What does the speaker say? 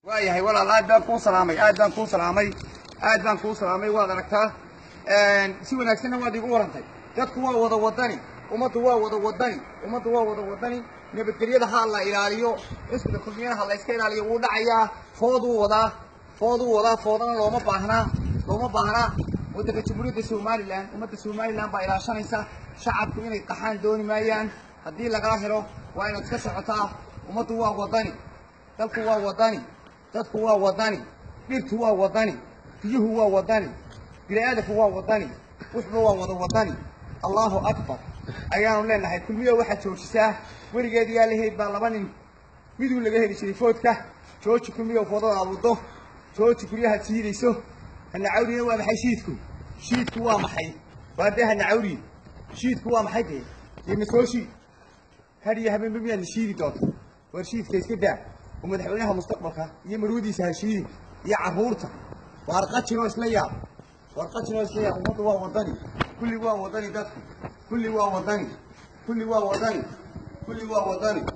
waayahay walaal aad baan kuu salaamay aad baan kuu salaamay aad baan kuu salaamay waad aragtaa si wanaagsanna waad igu warantay dadku waa wada wadani ummaddu waa wada wadani ummaddu waa wada wadani nabadgelyada ha la ilaaliyo xisbiga kulmiyana ha la iska ilaaliyo wuu dhacayaa fooduu wadaa fooduu wadaa foodana looma baahnaa looma baahnaa waddanka jamhuuriyadda somalilan ummadda somalilan baa ilaashanaysa shacabku inay qaxaan dooni maayaan haddii lagala helo waa inaad iska socotaa ummaddu waa wadani dalku waa wadani dadku waa wadani dhirtu waa wadani biyuhu waa wadani bini-aadamku waa wadani wuxuba waa wada wadani allahu akbar ayaanu leenahay kulmiyo waxaad joojisaa weligeed yaa lahayd baa laba nin miduu laga heli jiray foodka jooji kulmiyo foodada abudo jooji guryahaad siidayso hanacawrina waa maxay shiidku shiidku waa maxay waa dee hanacawri shiidku waa maxay dee dee masoo shiid hadiyo habeenba miyaad na shiidi doonta war shiidka iska daa oo madaxweynaha mustaqbalka iyo marwadiisa ha shiidi iyo carruurta waar qajinoo isla yaab waar qajinoo isla yaab ummaddu waa wadani kulli waa wadani dadku kulli waa wadani kulli waa wadani kulli waa wadani